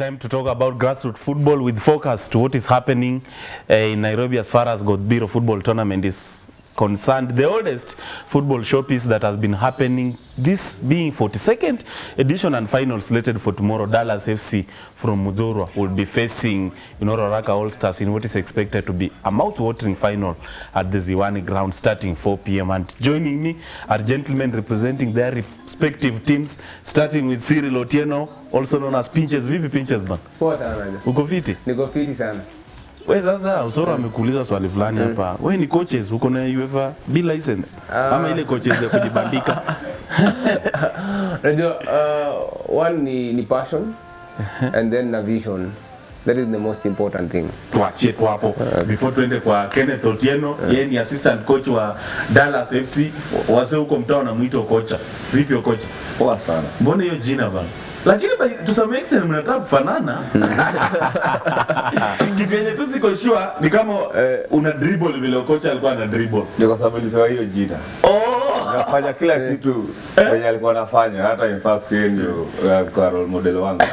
Time to talk about grassroots football with focus to what is happening uh, in Nairobi as far as Godbiro football tournament is concerned. The oldest football showpiece that has been happening, this being 42nd edition and final slated for tomorrow. Dallas FC from Mudhurwa will be facing you know, Roraka All Stars in what is expected to be a mouth-watering final at the Ziwani ground starting 4 p.m. And joining me are gentlemen representing their respective teams, starting with Cyril Otieno, also known as Pinches. Vipi Pinches bana? Poa sana aje. Uko fiti? Niko fiti sana. We sasa Usoro amekuuliza swali fulani hapa. We ni coaches, uko na UEFA B license ama ile coaches ya kujibandika? Unajua uh, one ni, ni passion and then na vision. That is the most important thing. Tuachie tu hapo before tuende kwa Kenneth Otieno. Yeye ni assistant coach wa Dallas FC. Wase huko mtaa wanamwita kocha. Vipi kocha? Poa sana. Mbona hiyo jina bana? Lakini by- to some extent mnataka kufanana. Kitu yenye tu siko sure ni kama eh, una dribble vile kocha alikuwa ana dribble. Ndio kwa sababu nilipewa hiyo jina. Oh! Nafanya kila kitu kwenye alikuwa anafanya, hata in fact yeye ndio eh, alikuwa role model wangu.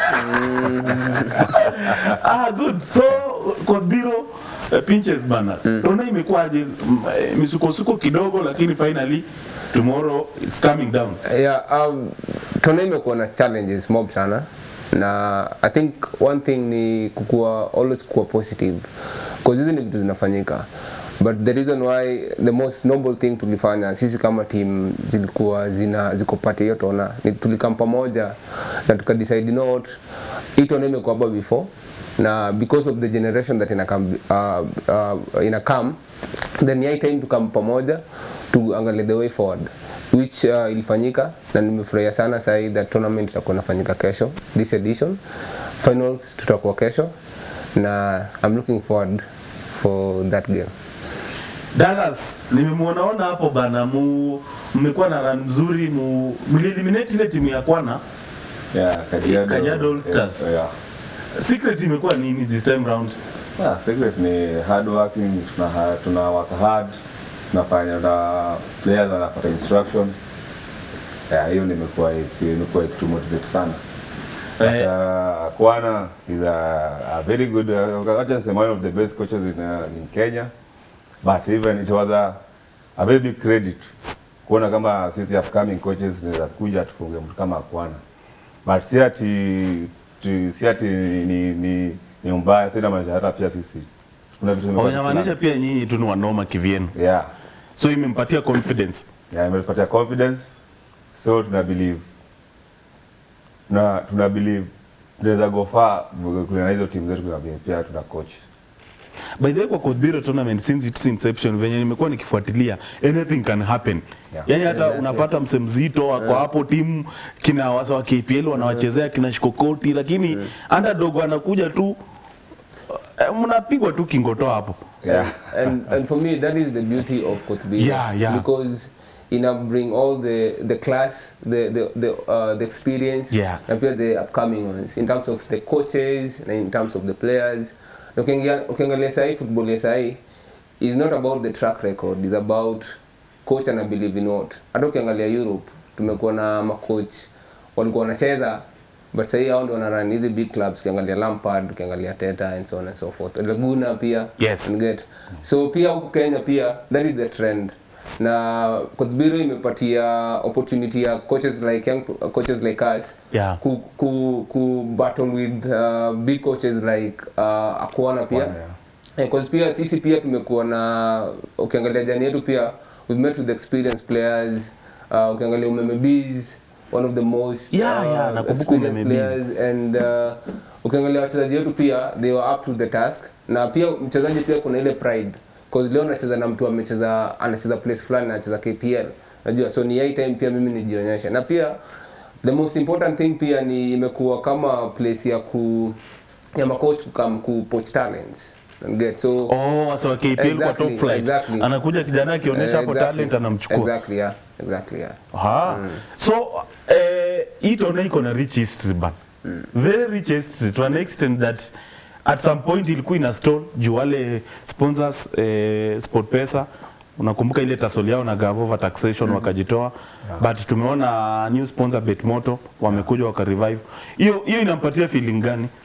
ah, good. So Kodbiro uh, pinches bana. Tunaona imekuwaje mm, eh, misukosuko kidogo lakini finally tomorrow it's coming down. Yeah, um, tuna imekuwa na challenges mob sana na I think one thing ni kukua always kuwa positive cause hizi ni vitu zinafanyika but the reason why the most noble thing tulifanya sisi kama team zilikuwa zina ziko pate hiyo tona ni tulikam pamoja na tukadecide you know what hii tona imekuwa hapa before na because of the generation that inakam uh, uh, inakam then high time tukam pamoja tuangalie the way forward which uh, ilifanyika na nimefurahia sana sahi that tournament itakuwa inafanyika kesho this edition finals tutakuwa kesho na I'm looking forward for that game Dallas nimemwonaona hapo bana, mu mmekuwa na run mzuri, mu mlieliminate ile timu ya kwana. Yeah, Kajiado. Kajiado All Stars. Yeah. Secret imekuwa nini this time round? Yeah, secret ni hard working, tuna, tuna work hard, tunafanya na players wanafuata instructions. Yeah, hiyo nimekuwa imekuwa ikitu motivate sana. But, Eh. uh, Kwana is a, a very good, uh, acha niseme one of the best coaches in, uh, in Kenya. But even it was a, a very big credit kuona kama sisi upcoming coaches tunaweza kuja tufunge mtu kama Kwana. But si ati tu- si ati ni, ni, ni, ni mbaya, sina maanisha hata pia sisi kuna vitu tumekuwa Inamaanisha tukifanya. pia nyinyi tu ni wanoma kivyenu, yeah so imempatia confidence. yeah, imetupatia confidence so tuna believe na tuna believe tunaweza go far kulingana na hizo timu zetu kuna vile pia tuna coach By the way, kwa Kodbiro tournament since its inception, venye nimekuwa nikifuatilia, anything can happen. Yeah. Yani hata unapata mse mzito wako hapo timu kina wasa wa KPL wanawachezea kina Shikokoti, lakini underdog anakuja tu eh, mnapigwa tu kingoto hapo. yeah. and and for me that is the beauty of Kotbila Yeah, yeah. because ina bring all the the class the the the, uh, the experience Yeah. na pia the upcoming ones in terms of the coaches na in terms of the players Na ukiangalia ukiangalia sahi football ya sahi is not about the track record is about coach ana believe in what hata ukiangalia Europe tumekuwa na macoach walikuwa wanacheza but sahii hao ndio wanarun hizi big clubs ukiangalia Lampard ukiangalia Teta and so on and so forth Laguna pia Yes. you get so pia huku Kenya pia that is the trend na Kotbiro imepatia opportunity ya coaches like young coaches like us Yeah. ku, ku, ku battle with uh, big coaches like uh, Akwana pia Akwana, yeah. Eh, cause pia sisi pia tumekuwa na ukiangalia jani yetu pia we've met with experienced players uh, ukiangalia Umeme Bees one of the most Yeah, yeah, nakumbuka experienced Umeme Bees. players and uh, ukiangalia wachezaji wetu pia they were up to the task na pia mchezaji pia kuna ile pride cause leo nacheza na mtu amecheza anacheza place fulani anacheza KPL najua so ni high time pia mimi nijionyeshe na pia the most important thing pia ni imekuwa kama place ya ku ya macoach kukam ku poach talents and get so Oh, wasa wa KPL kwa Exactly, top flight. exactly. Anakuja kijana akionyesha hapo Exactly. talent anamchukua. exactly yeah exactly yeah Aha. So eh, hii tona iko na rich history ban. Very rich history to an extent that at some point ilikuwa ina stall juu wale sponsors eh, SportPesa unakumbuka ile tasoli yao na Gavova taxation wakajitoa but tumeona new sponsor Betmoto wamekuja wakarevive. Hiyo hiyo inampatia feeling gani?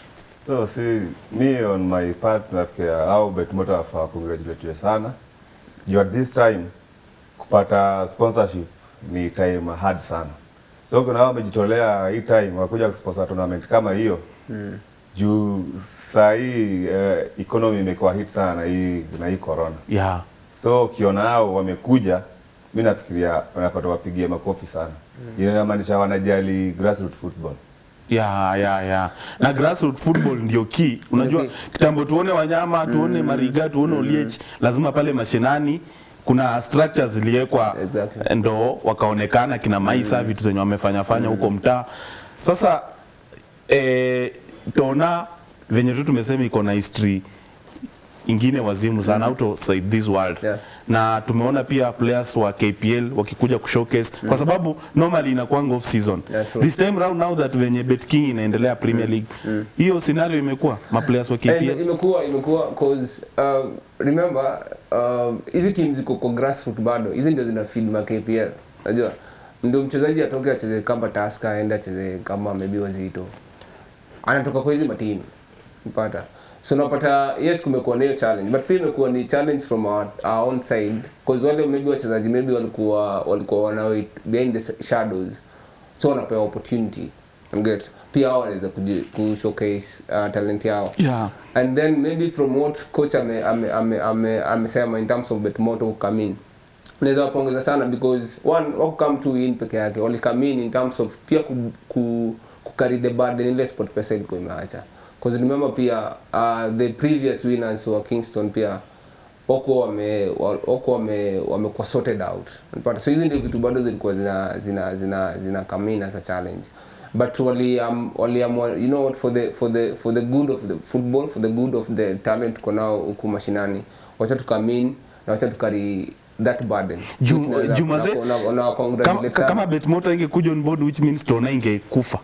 So see, me on my part nafikiria au Betmoto wafaa congratulate sana. You at this time kupata sponsorship ni time hard sana. So kuna hao wamejitolea hii time wakuja kusponsor tournament kama hiyo. Mm. Juu saa hii uh, economy imekuwa hit sana na hii na hii corona. yeah. So ukiona hao wamekuja, mi nafikiria wanapata wapigie makofi sana. Mm. Inamaanisha wanajali grassroots football. ya ya ya na grassroots football ndio key unajua Ndio key. kitambo tuone wanyama tuone mariga tuone oliech lazima pale mashinani kuna structures ziliwekwa Exactly. ndo wakaonekana kina maisa vitu zenye wamefanya fanya huko mtaa sasa eh, tona venye tu tumesema iko na history ingine wazimu sana outside this world Yeah. na tumeona pia players wa KPL wakikuja kushowcase kwa sababu normally inakuanga off season Yeah, true. this time round now that venye Bet King inaendelea Premier League hiyo scenario imekuwa ma players wa And KPL imekuwa imekuwa cause uh, remember um, hizi teams ziko kwa grassroots bado hizi ndio zina feed ma KPL unajua ndio mchezaji atoke acheze kama Tusker aende acheze kama maybe Wazito anatoka kwa hizi matimu mpata so unapata yes kumekuwa na hiyo challenge but pia imekuwa ni challenge from our, our own side cause wale maybe wachezaji maybe walikuwa walikuwa wana behind the shadows so wanapewa opportunity get pia hao wanaweza kuji- kushowcase uh, talent yao yeah and then maybe from what coach ame ame ame ame amesema in terms of Betmoto come in naweza wapongeza sana because one wako come to in peke yake wali come in in terms of pia ku, ku, ku carry the burden ile sport pesa ilikuwa imeacha because remember pia uh, the previous winners wa Kingston pia wako wame wa- wako wame wamekuwa sorted out unapata so hizi ndio vitu bado zilikuwa zina zina zina zina come in as a challenge but wali um, wali um, you know what for the for the for the good of the football for the good of the talent tuko nao huku mashinani wacha tukame in na wacha tukari that burden Ju- Which naweza- Juma ze- na- na- na kama, congratulate sana. kama Betmoto ingekuja on board which means Tona ingekufa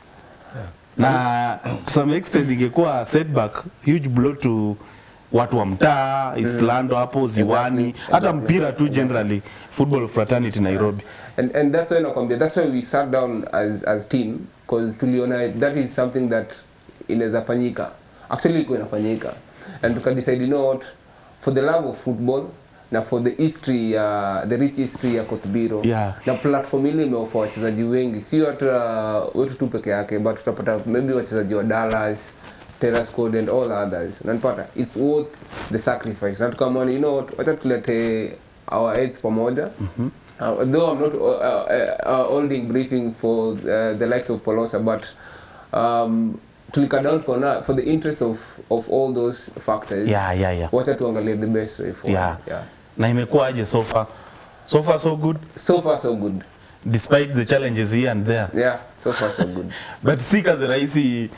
na to some extent ingekuwa setback huge blow to watu wa mtaa Islando hapo Ziwani Exactly, hata exactly, mpira tu generally football fraternity Nairobi and and that's why nakwambia that's why we sat down as as team because tuliona that is something that inaweza fanyika actually ilikuwa inafanyika and tukadecide you know what for the love of football na for the history ya the rich history ya Kotbiro Yeah. na platform ile imeofa wachezaji wengi sio hata wetu tu peke yake but tutapata maybe wachezaji wa Dallas Terrace Code and all others unanipata it's worth the sacrifice na tukamwona you know what wacha tulete our heads pamoja uh, though I'm not uh, uh, uh, holding briefing for uh, the likes of Polosa but um, tulika down kona for the interest of of all those factors yeah yeah yeah wacha tuangalie the best way forward yeah, yeah. na imekuwa aje so far so far so good so far so good despite the challenges here and there yeah so far so good but si kazi rahisi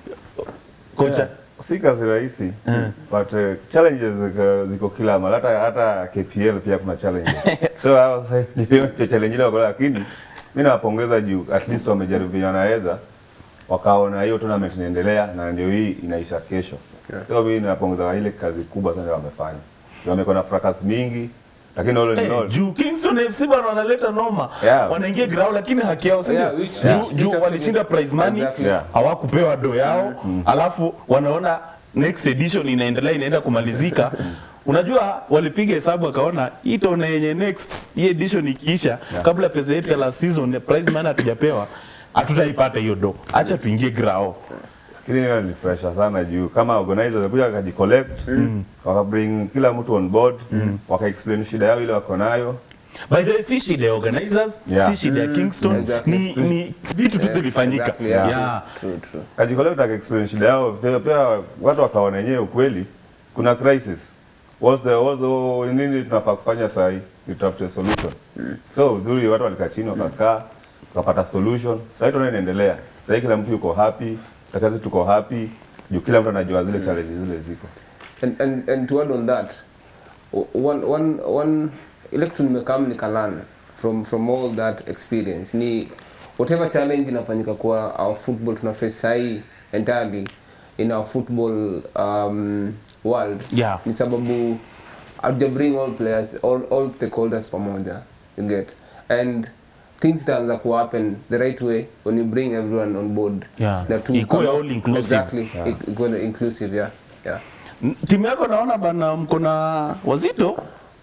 kocha si kazi rahisi but uh, challenges ziko, ziko kila mara hata hata KPL pia kuna challenges so hao sasa ndio challenge ile wako lakini mimi nawapongeza juu at least wamejaribu venye wanaweza wakaona hiyo tournament inaendelea na ndio hii inaisha kesho Yeah. so mimi nawapongeza ile kazi kubwa sana wamefanya wamekuwa na fracas mingi lakini all in Eh, all juu Kingston FC bana wanaleta noma Yeah. wanaingia ground lakini haki yao sio Yeah, which- juu, yeah. juu Which walishinda prize money Exactly. Yeah. hawakupewa do yao alafu wanaona next edition inaendelea inaenda kumalizika unajua walipiga hesabu wakaona hii tona yenye next hii edition ikiisha kabla pesa yetu ya last season prize money hatujapewa hatutaipata hiyo do acha tuingie grao lakini hiyo ni pressure sana juu kama organizer walikuja wakajicollect wakabring kila mtu on board wakaexplain shida yao ile wako nayo by the way si shida ya organizers Yeah. si shida ya Kingston Exactly. ni, ni vitu tu zilifanyika Exactly, yeah. yeah. True, true. kajicollect wakaexplain shida yao pia, pia watu wakaona wenyewe ukweli kuna crisis what's the what's the nini tunafaa kufanya saa hii ni tutafute solution so uzuri watu walikaa chini wakakaa wakapata solution sasa hii tunaona inaendelea sasa hii kila mtu yuko happy takazi tuko happy juu kila mtu anajua zile challenges zile ziko and, and, and to add on that o- one, one, one ile kitu nimekam nikalan from, from all that experience ni whatever challenge inafanyika kwa our football tuna face sahii entirely in our football um, world Yeah. ni sababu hatuja bring all players all, all stakeholders pamoja you get and things itaanza ku happen the right way when you bring everyone on board Yeah. na tu Ikuwe kama- all inclusive. exactly Ik- ikuwe inclusive yeah yeah N- timu yako naona bana mko na wazito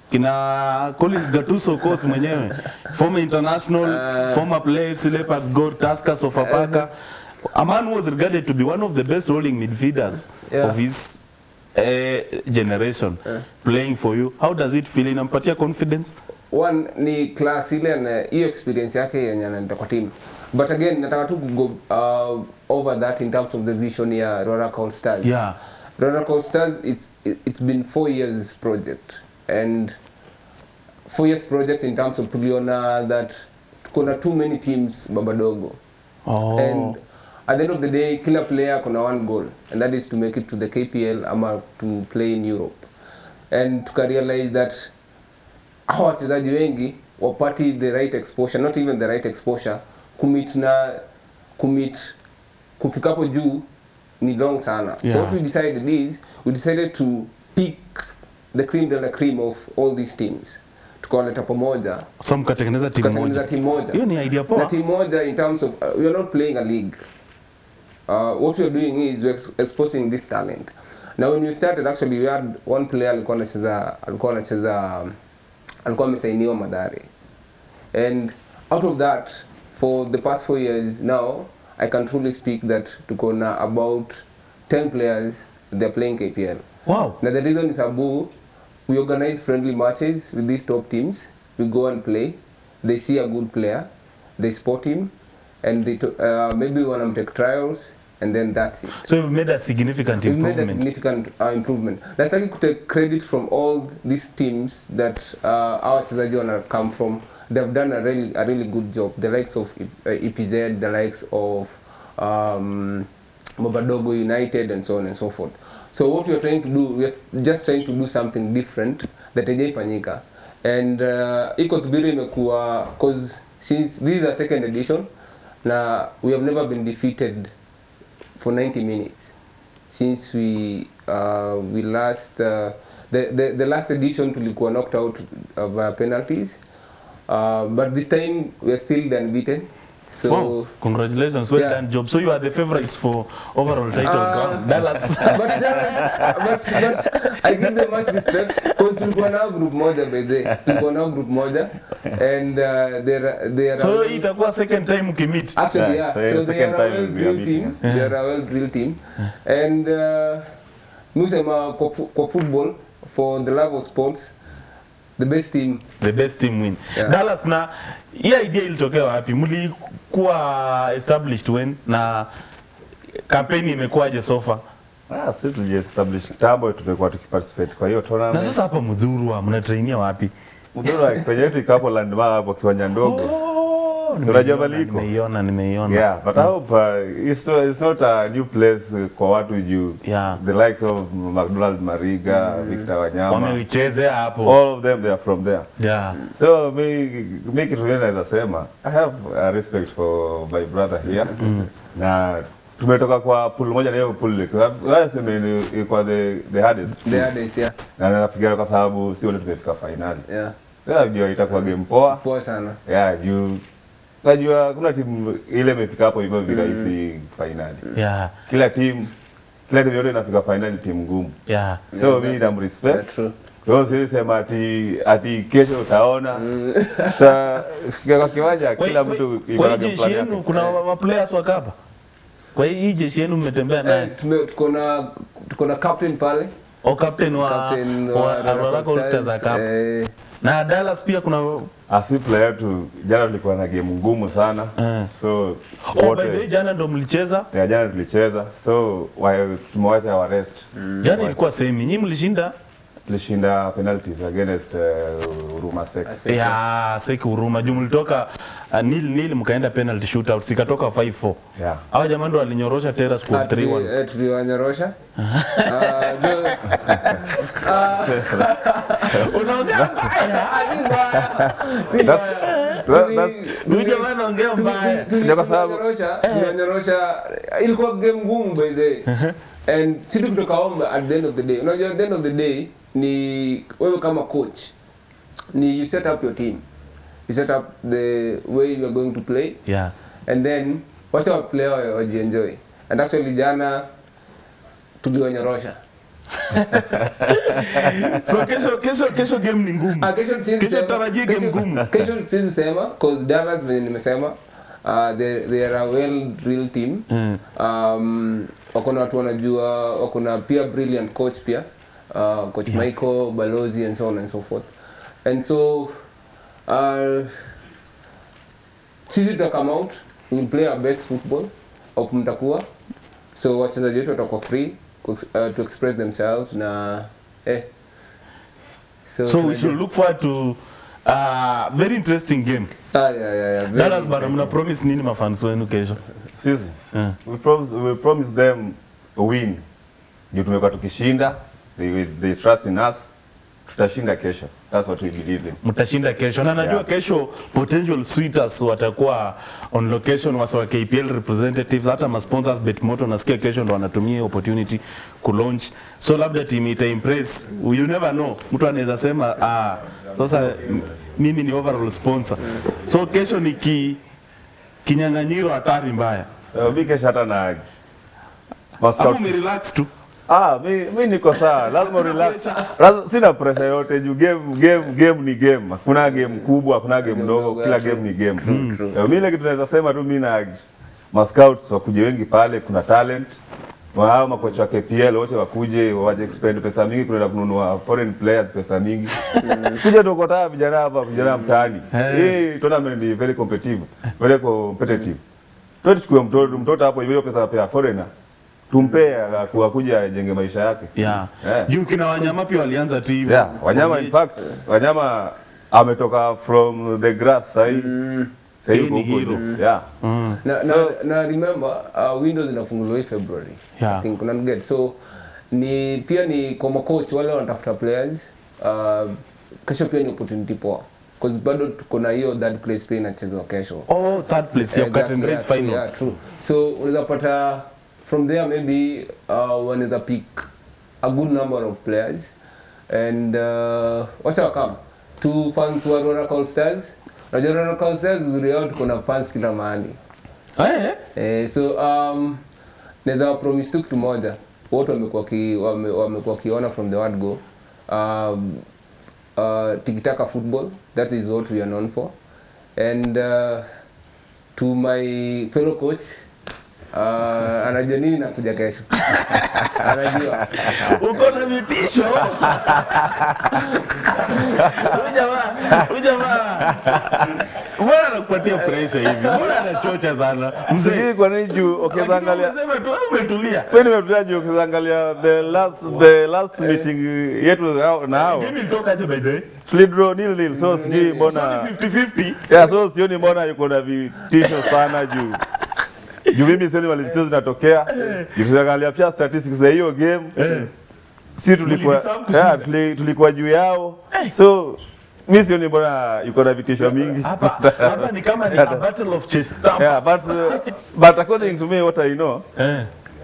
kina Collins Gatuso coach mwenyewe former international former player FC Leopards goal Tusker Sofapaka a man who was regarded to be one of the best rolling midfielders Yeah. of his uh, generation playing for you how does it feel inampatia confidence one ni class ile na hiyo experience yake yenye anaenda kwa team but again nataka tu kugo uh, over that in terms of the vision ya Roracol Stars yeah Roracol Stars it's it- it's been four years project and four years project in terms of tuliona that kuna too many teams babadogo oh and at the end of the day kila player kuna one goal and that is to make it to the KPL ama to play in Europe and tukarealize that hawa wachezaji wengi wapati the right exposure not even the right exposure commit na commit kufikapo juu ni long sana so Yeah. what we decided is we decided to pick the cream de la cream of all these teams tukawaleta pamoja so mkatengeneza timu tukatengeneza moja timu moja hiyo ni idea na poa team moja in terms of uh, we are not playing a league uh, what we are doing is we're ex exposing this talent now when we started actually we had one player alikuwa anacheza alikuwa anacheza um, alikuwa amesainiwa Madare and out of that for the past four years now I can truly speak that tuko na about 10 players they're playing KPL wow now the reason is Abu, we organize friendly matches with these top teams. We go and play. They see a good player, they spot him, and they to, uh, maybe want to take trials, and then that's it. so you've made a significant We've made a improvement significant uh, improvement. Nataki to take credit from all these teams that uh, our wachezaji wana come from. They've done a really a really good job. The likes of uh, EPZ, the likes of um, Mobadogo United, and so on and so forth. So what we are trying to do, we are just trying to do something different that hajaifanyika. And uh, iko Tubiri imekuwa cause since this is a second edition na we have never been defeated for 90 minutes since we uh, we last uh, the, the the last edition tulikuwa knocked out of uh, penalties uh, but this time we are still the unbeaten so Wow, congratulations, well Yeah. done job. So you are the favorites for overall title. Uh, Dallas. but, Dallas, but, but I give them much respect because tulikuwa nao group moja by the way. tulikuwa nao group moja and uh, they're they are so hii itakuwa second time mkimit. Actually, Yeah, yeah. so So, the they are second a time well will be a drilled beating, team. They are a well drilled team. And uh, musema kwa, fu- kwa football for the love of sports the best team The best team win. Yeah. Dallas na hii idea ilitokea wapi? Mlikuwa established when na kampeni imekuwaje so far? Ah, si tuliestablish kitambo tumekuwa tukiparticipate kwa hiyo Na tournament. sasa hapa Mudhurwa mnatrainia wapi? Mdhuru kwenye yetu ikapo landmark hapo kiwanja ndogo. Oh, Si unajua nimeiona, Baliko? Nimeiona, nimeiona. Yeah, but I hope uh, it's, not, it's not a new place uh, kwa watu juu. Yeah. The likes of McDonald Mariga, Victor Wanyama, Wameichezea hapo. all of them they are from there. Yeah. So mi mi kitu mimi naweza sema I have a respect for my brother here na tumetoka kwa pool moja na hiyo pool sema ni kwa the the hardest the hardest yeah na nafikiria kwa sababu si wote tumefika finali. yeah Sasa jua itakuwa game poa. poa sana Yeah, juu najua kuna timu ile imefika hapo hivyo virahisi finali. Yeah. Kila timu kila timu yote inafika finali timu ngumu. Yeah. So Yeah, mimi that's- namrespect. yeah, true Kwa hiyo siwezi sema ati ati kesho utaona tuta kwa kiwanja Kwa kila hii- mtu kwa iko hii na jeshi plan yenu yake. kuna wa- wa players wa kapa. Kwa hii hii jeshi yenu mmetembea naye. eh, tume tuko na tuko na captain pale O captain wa captain wa wa Aurora All Stars za kapa. eh, Na Dallas pia kuna Asi player yetu jana tulikuwa na game ngumu sana. Eh. So oh, by the way wote jana ndo mlicheza. ya jana tulicheza. So wa- tumewacha wa rest. Jana ilikuwa semi. Nyinyi mlishinda Tulishinda penalties against uh, Huruma Sek. Asante. ya Seki Huruma. Juu mlitoka uh, nil nil mkaenda penalty shootout sikatoka 5-4. Yeah. Hawa jamaa ndo walinyorosha Terrace Ah, kwa tuli- 3-1. eh, tuliwanyorosha Ah, do- ah, Unaongea mbaya. ah, si mbaya, si That's- mbaya. that- Tuli- that's- Huyu jamaa anaongea tuli- mbaya. tuli- Ndio kwa sababu- tuliwanyorosha tuliwanyorosha ilikuwa game ngumu by the way. and si tukitoka home at the end of the day unajua at the end of the day ni wewe kama coach ni you set up your team you set up the way you are going to play yeah and then wacha wa player wa- wajienjoy and actually jana tuliwanyorosha so kesho kesho kesho game ni ngumu Ah, kesho siwezi Kesho sema- tarajia game kesho- ngumu. kesho siwezi sema cause Dallas venye nimesema uh, they, they are a well drilled team Mm. um, wako na watu wanajua wako na pia brilliant coach pia uh, coach Michael Balozi and so on and so forth and so uh, sisi tuta come out we will play our best football of mtakuwa so wachezaji wetu watakuwa free ku- uh, to express themselves na eh so we tunajua- should look forward to uh, very interesting game Ah, yeah, yeah, yeah. Very Dallas bana interesting. mna promise nini mafans wenu kesho Sisi Mm. we promise, we promise them a win. Ndio tumekuwa tukishinda. They, they trust in us. Tutashinda kesho. That's what we believe in. mtashinda kesho na najua Yeah. kesho potential suitors watakuwa on location wasa wa KPL representatives hata ma sponsors Betmoto nasikia kesho ndo wanatumia hiyo opportunity ku launch so labda team ita impress you never know mtu anaweza sema ah sasa m- mimi ni overall sponsor so kesho ni ki kinyang'anyiro hatari mbaya Uh, mi kesho hata na hapo Mascouts. umerelax tu Ah, mi, mi niko sawa, lazima relax. Lazima, sina pressure yote juu game, game, game ni game. Hakuna game kubwa, hakuna game ndogo, kila game ni game. True, true. Eh, mi ile kitu naweza sema tu mi na mascouts wakuje wengi pale, kuna talent hao makocha wa KPL wote wakuje waje expend pesa mingi kuenda kununua foreign players pesa mingi. Kuja tukotaa vijana hapa, vijana mtaani. Hii tournament ni very competitive, very competitive. Tuchukue mtoto mtoto hapo hiyo pesa ya foreigner tumpee aku- akuja ajenge maisha yake. yeah. Yeah. juu kina wanyama pia walianza tu hivyo Yeah, wanyama in fact, wanyama ametoka from the grass sahi. Sahi Yeye ni huko hero. juu. Yeah. mm. na, na, So- na remember uh, windows inafunguliwa hii february Yeah. i think unaget so ni pia ni kwa macoach wale wanatafuta players uh, kesho pia ni opportunity poa cause bado tuko na hiyo third place pia inachezwa kesho oh third place ya cut Exactly, and yeah, race true, final yeah, true. so unaweza pata from there maybe uh, wanaweza pick a good number of players and uh, wacha wakam two fans wa Rora Call Stars unajua Rora Call Stars uzuri yao tuko na fans kila mahali eh Eh, so um, naweza promise tu kitu moja wote wamekuwa ki, wame, wamekuwa kiona from the word go um, uh, tikitaka football that is what we are known for and uh, to my fellow coach uh, anajua nini nakuja kesho anajua uko na vitisho Huyu jamaa huyu jamaa mbona anakupatia pressure hivi mbona anachocha sana mzee Sijui kwa nini juu ukiweza Lakini angalia umesema tu wewe umetulia mimi nimetulia juu ukiweza angalia the last the last meeting yetu hao- na hao game ilitoka aje by the way tulidraw nil nil so sijui so mbona ni 50 50 yeah so sioni mbona yuko na vitisho sana juu juu mimi sioni wale vitisho zinatokea juu tukiangalia pia statistics za hiyo game eh si tulikuwa Mlideserve kushinda. yeah, tuli, tulikuwa juu yao so mi sioni mbona yuko na vitisho mingi hapa hapa ni kama ni a battle of chess stamps yeah, but, uh, but according to me what I know eh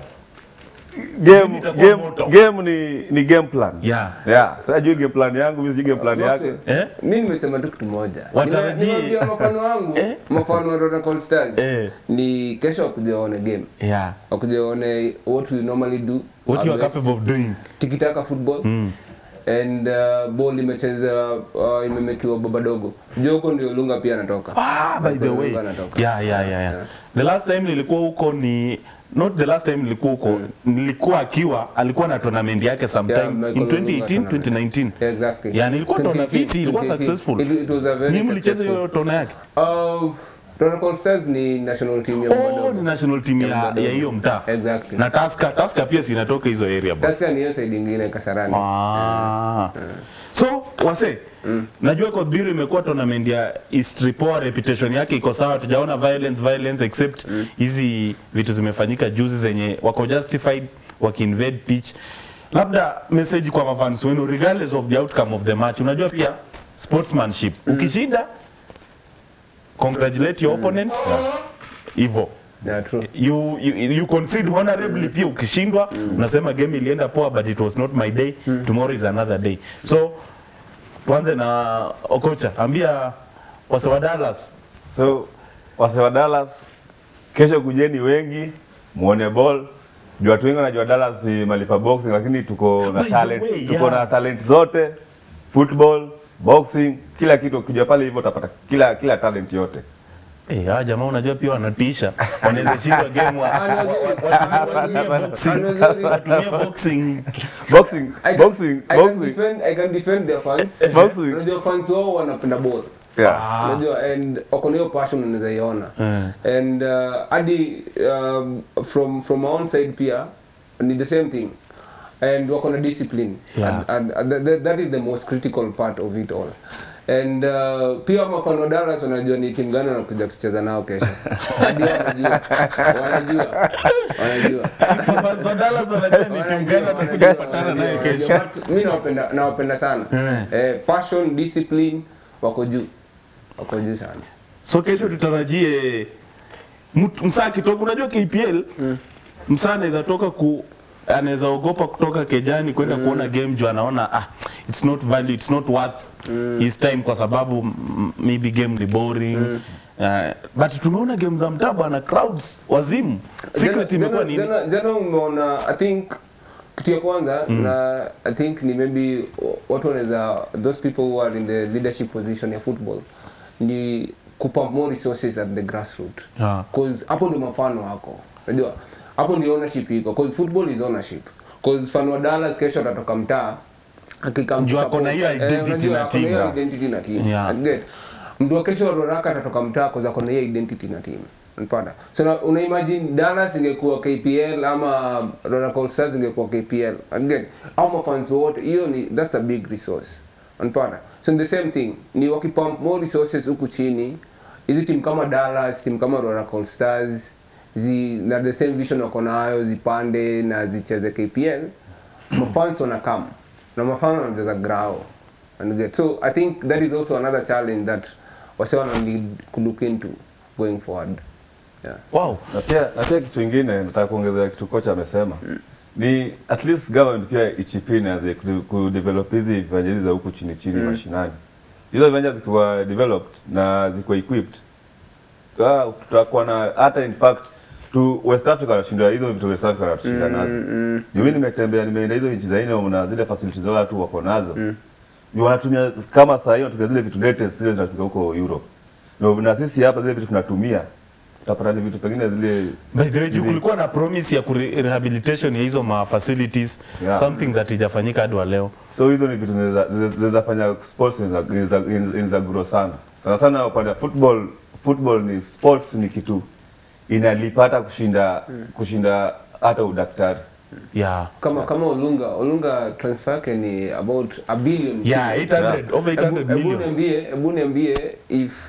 game, itakuwa game, moto. game ni, ni game plan yeah yeah. Sasa juu game plan yangu mimi sijui game plan yake eh mi nimesema tu kitu moja Watarajie- Nime- nimeambia mafano wangu Eh? mafano wa Rora Call Stars Eh. ni kesho wakuja waone game yeah wakuja waone what we normally do what you are always. capable of doing tikitaka football mm. and uh, ball imecheza uh, imemekiwa baba dogo joko ndio lunga pia anatoka Ah, by the way. Lunga anatoka Yeah, yeah, yeah, yeah. The last time nilikuwa huko ni not the last time nilikuwa huko nilikuwa akiwa alikuwa na tournament yake Yeah, sometime Michael in Olunga 2018 tournament. 2019 exactly Yeah, nilikuwa tuona 2018, fiti, ilikuwa 2018. successful. It, it was a very ni mlicheza successful. hiyo tona yake Uh, Rora Call Stars ni national team ya oh Madogo. ni national team ya Madogo. ya hiyo mtaa Exactly. na Tusker Tusker pia sinatoka hizo area bro Tusker ni hiyo side ingine Kasarani. Ah. So wase najua Kodbiru imekuwa tournament ya history poa, reputation yake iko sawa, tujaona violence violence except hizi vitu zimefanyika juzi zenye wako justified wakiinvade pitch. Labda message kwa mafans wenu regardless of the outcome of the match, unajua pia sportsmanship, ukishinda congratulate your opponent hivyo Yeah, true. you, you, you concede honorably pia ukishindwa unasema game ilienda poa but it was not my day tomorrow is another day so tuanze na okocha ambia wase wa Dallas So wase wa Dallas, kesho kujeni wengi muone ball. Juu watu wengi wanajua Dallas ni malipa boxing, lakini tuko na By the talent, way, tuko yeah. na talent zote, football, boxing, kila kitu. Ukija pale hivyo utapata kila kila talent yote. Eh, hawa jamaa unajua pia wanatisha. Wanaweza shindwa game wa- wa- wa- wa- watumie boxing. Watumie boxing. Boxing, I can- boxing, I can boxing. defend, I can defend their fans. Boxing. Unajua fans wao wanapenda ball. Yeah. Unajua and wako na hiyo passion unaweza iona. Mm. And uh, hadi um, from from my own side pia ni the same thing. And wako na discipline. Yeah. And, and, and that, that is the most critical part of it all. And uh, pia mafano wa Dallas wanajua ni timu gani wanakuja kucheza nao kesho. Hadi wao wanajua. Wanajua. Wanajua. Fans wa Dallas wanajua ni timu gani watakuja kupatana nayo kesho. mi nawapenda nawapenda sana eh, passion discipline wako juu wako juu sana So kesho tutarajie mtu- msaa akitoka, unajua KPL msaa anaweza toka ku anaweza ogopa kutoka kejani kwenda kuona game juu anaona ah, it's not value, it's not worth his time kwa sababu mm, maybe game ni boring Uh, but tumeona game za mtaa bwana crowds wazimu secret Jana- imekuwa jana- nini jana- jana umeona i think kitu ya kwanza na i think ni maybe watu wanaweza those people who are in the leadership position ya football ni kupump more resources at the grassroot Yeah. cause hapo ndio mafano wako unajua hapo ndio ownership iko cause football is ownership cause fan wa Dallas kesho atatoka mtaa akikam Juu ako na hiyo identity na team. hiyo identity na team Yeah. And get mtu wa kesho wa Roraka atatoka mtaa cause ako na hiyo identity na team unapata so na, una imagine Dallas ingekuwa KPL ama Roraka All Stars ingekuwa KPL and get au mafans wote hiyo ni that's a big resource unapata so the same thing ni wakipump more resources huku chini hizi timu kama Dallas timu kama Roraka All Stars zi na the same vision wako nayo zipande na zicheze KPL mafans wana come na mafans wanacheza grao and get so I think that is also another challenge that wase wana need to look into going forward yeah wow Na pia na pia kitu kingine nataka kuongezea kitu kocha amesema ni at least government pia ichipine aze ku- kudevelop hizi viwanja hizi za huku chini chini mashinani. Hizo viwanja zikiwa developed na ziko equipped, ah, tutakuwa na hata in fact tu West Africa wanashinda hizo vitu West Africa wanatushinda nazo. Mm, Mimi nimetembea nimeenda hizo nchi za nje na zile facilities zao watu wako nazo. Ni wanatumia kama saa hiyo wanatumia zile vitu latest zile zinatoka huko Europe. Na na sisi hapa zile vitu tunatumia utapata ni vitu pengine zile By the way, juu kulikuwa na promise ya kure- rehabilitation ya hizo ma facilities Yeah. something that ijafanyika hadi wa leo. so hizo ni vitu zinaweza- zinaweza zinaweza fanya sports inaweza- inaweza inaweza grow sana sana sana upande wa football football ni sports ni kitu inalipata kushinda kushinda hata udaktari Yeah. kama kama Olunga Olunga transfer yake ni about a billion Yeah, shillings. 800 over 800 Ebu- ebu million. niambie hebu niambie if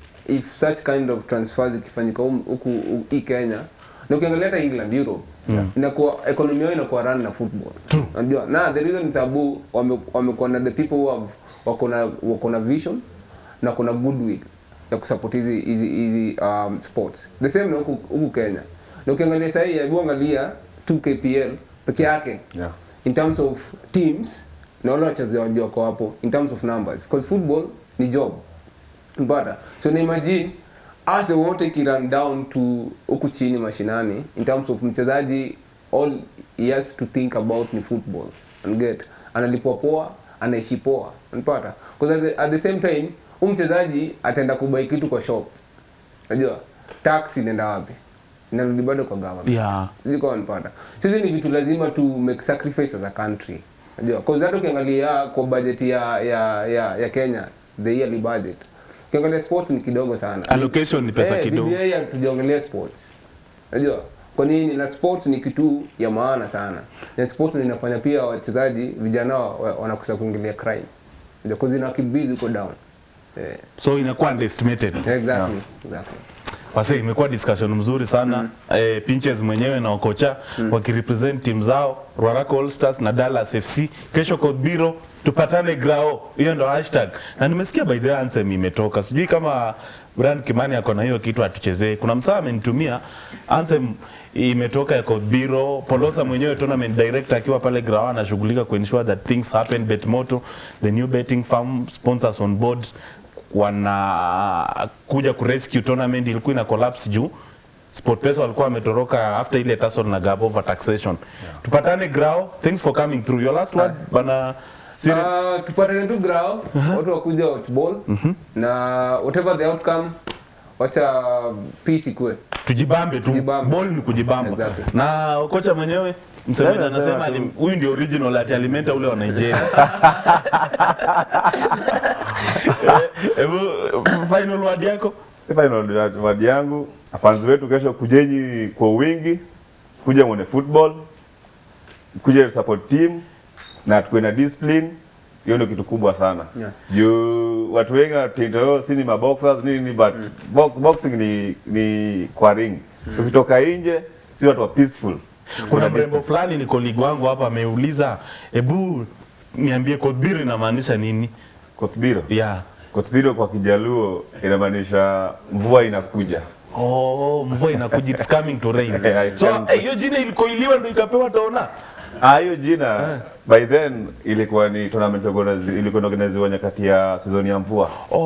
if such kind of transfers ikifanyika hum- huku hu- hii Kenya na ukiangalia hata England Europe inakuwa economy yao inakuwa run na football unajua na the reason it's abu wame- wamekuwa na the people who have wako na wako na vision na kuna goodwill ya kusupport hizi hizi hizi um, sports the same na huku huku Kenya na ukiangalia sasa hii hebu angalia 2 KPL peke yake yeah. in terms of teams na wale wachezaji wako hapo in terms of numbers because football ni job mpata so na imagine as wote kirun down to huku chini mashinani in terms of mchezaji all he has to think about ni football and get analipwa poa anaishi poa unapata because at the, at the same time huyu mchezaji ataenda kubai kitu kwa shop unajua tax inaenda wapi inarudi bado kwa government Yeah. sijui kama wanipata sisi ni vitu lazima tu make sacrifice as a country unajua cause hata ukiangalia kwa budget ya ya ya, ya Kenya the yearly budget ukiangalia sports ni kidogo sana Allocation ni pesa Eh, kidogo. BBI hatujaongelea sports unajua kwa nini na sports ni kitu ya maana sana na sports ndio inafanya pia wachezaji vijana wa- wa- wanakosa kuingilia crime unajua cause ina kibizi huko down eh So inakuwa underestimated. exactly exactly Wase, imekuwa discussion mzuri sana eh, Pinches mwenyewe na Okocha wakirepresent timu zao Ruaraka All Stars na Dallas FC. Kesho Kodbiro tupatane grao, hiyo ndo hashtag. Na nimesikia by the way anthem imetoka, sijui kama Brian Kimani ako na hiyo kitu atuchezee. Kuna msaa amenitumia anthem imetoka ya Kodbiro. Polosa mwenyewe tournament director akiwa pale grao anashughulika kuensure that things happen. Betmoto, the new betting firm sponsors on board wana kuja kurescue tournament ilikuwa ina collapse juu SportPesa walikuwa wametoroka after ile tussle na Gabo over taxation. Tupatane Grao. Thanks for coming through. Your last word bana Siri. Uh, tupatane tu grao watu wakuja watch ball na whatever the outcome wacha peace ikue tujibambe tu Tujibambe. ball ni kujibamba Exactly. na kocha mwenyewe msemaji Mimi anasema nasema ali- tu- huyu ndio original ati alimenta ule wa Nigeria Eh, hebu final word yako Final ya- word yangu fans wetu kesho kujeni kwa wingi, kuja mwone football, kuja support team na tukuwe na discipline. Hiyo ndio kitu kubwa sana Yeah. juu watu wengi watindo si ni maboxers nini but bo boxing ni ni kwa ring. Tukitoka nje si watu wa peaceful. kuna discipline. mrembo fulani ni koligi wangu hapa ameuliza hebu niambie kodbiri inamaanisha nini Kotbiro. yeah Kotbiro kwa Kijaluo inamaanisha mvua inakuja. Oh, mvua inakuja, it's coming to rain. Yeah, it's so coming. eh, hiyo jina ilikoiliwa ndo ikapewa taona. Ah, hiyo jina by then ilikuwa ni tournament ilikuwa inazi- ilikuwa inaorganiziwa nyakati ya season ya mvua.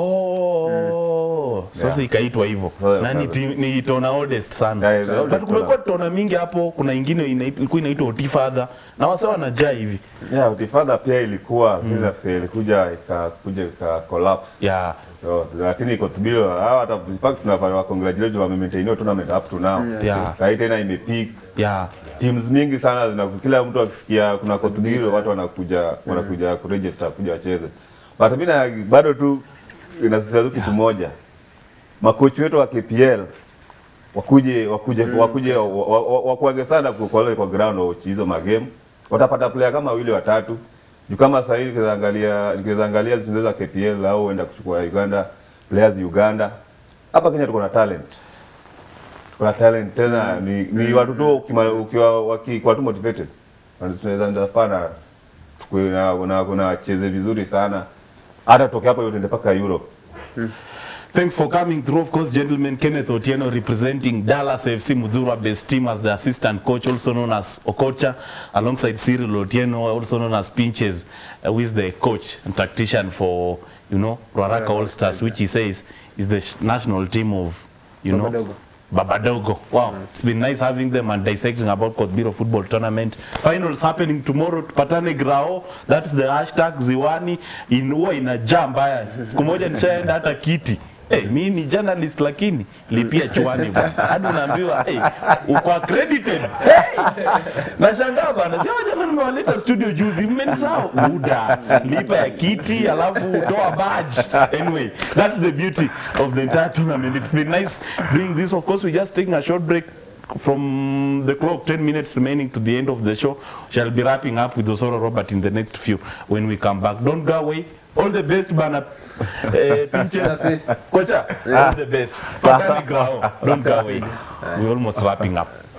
Oh, sasa Yeah. ikaitwa hivyo Sasa- na ni, sasa. ti- ni tona oldest sana Yeah, the oldest but kumekuwa tona. tona mingi hapo. Kuna ingine ina- ilikuwa inaitwa Otifadha na wasa wanajaa hivi Yeah, Utifadha pia ilikuwa mm. nafikiri ilikuja ikakuja ika collapse. yeah. So, lakini Kotbiro hawa hata in fact tunafanya congratulate wame maintain hiyo tournament up to now. Yeah. Sasa hii tena imepeak. Yeah. Teams mingi sana zina kila mtu akisikia kuna Kotbiro watu wanakuja wanakuja kuregister kuja wacheze. But mimi na bado tu inasisitiza tu kitu moja. Makochi wetu wa KPL wakuje wakuje wakuje wa- wa- wa- wakuage sana kwa kwa kwa ground wa hizo magame. Watapata player kama wawili watatu. Juu kama sasa hivi nikiweza angalia nikiweza angalia zinaweza KPL au enda kuchukua Uganda players Uganda. Hapa Kenya tuko na talent. Tuko na talent tena ni, ni watu tu ukima- ukiwa wakiwa tu motivated. Na tunaweza ndio pana tukue na na kuna wacheze vizuri sana. Hata toke hapo yote mpaka Europe. Thanks for coming through. Of course, gentlemen, Kenneth Otieno representing Dallas FC Mudhura based team as the assistant coach, also known as Okocha, alongside Cyril Otieno, also known as Pinches, uh, who is the coach and tactician for, you know, Ruaraka All Stars, which he says is the sh- national team of, you know, Babadogo. Babadogo. Wow, it's been nice having them and dissecting about Kotbiro football tournament. Finals happening tomorrow. Tupatane Grao. That's the hashtag Ziwani. In huwa inajaa mbaya. Siku moja nishaenda hata kiti. Hey, mi ni journalist lakini lipia chwani bwana. Hadi unaambiwa hey, uko accredited. Hey! Nashangaa bana. Sio jamani nimewaleta studio juzi mmenisahau. Muda. Lipa ya kiti alafu toa badge. Anyway, that's the beauty of the entire tournament. It's been nice doing this. Of course, we're just taking a short break from the clock 10 minutes remaining to the end of the show shall be wrapping up with Osoro Robert in the next few when we come back don't go away all the best bana eh, pinches kocha all the best Patani grao don't go away we're almost wrapping up